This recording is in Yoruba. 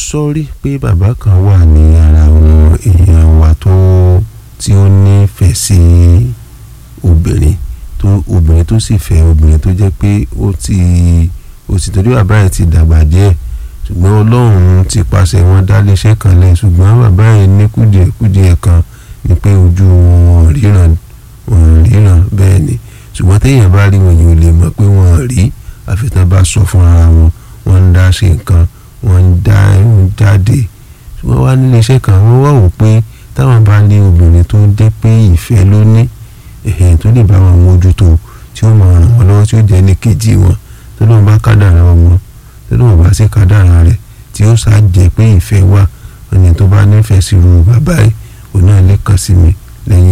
sọ rí pé bàbá kan wà ní ara àwọn èèyàn wa tó tí ó nífẹ̀ẹ́ sí obìnrin tó obìnrin tó sì fẹ́ obìnrin tó jẹ́ pé ó ti ó sì torí bàbá yẹn ti dàgbà díẹ̀ ṣùgbọ́n ọlọ́run ti pàṣẹ wọn dá léṣẹ́ kan lẹ̀ ṣùgbọ́n bàbá yẹn ní kùdìẹ̀kùdìẹ̀ kan ni pé ojú wọn ríran wọn ríran bẹ́ẹ̀ ni ṣùgbọ́n téèyàn bá rí wọn yìí ò lè mọ̀ pé wọ́n rí àfitán bá sọ fún ara wọn wọ́n ń dá ṣe nǹkan wọ́n ń dá ń jáde ṣùgbọ́n wá nílé iṣẹ́ kan wọ́n wá wò pé táwọn bá ní obìnrin tó ń dé pé ìfẹ́ ló ní ẹ̀hìn tó lè bá wọn mójútó tí ó máa ràn wọ́n lọ́wọ́ tí ó jẹ́ ní kejì wọn tó lóun bá kádàrá ọmọ tó lóun bá sí kádàrá rẹ̀ tí ó sá jẹ́ pé ìfẹ́ wà ẹni tó bá nífẹ̀ẹ́ sí irú bàbá yìí òun náà lè kàn sí mi lẹ́yìn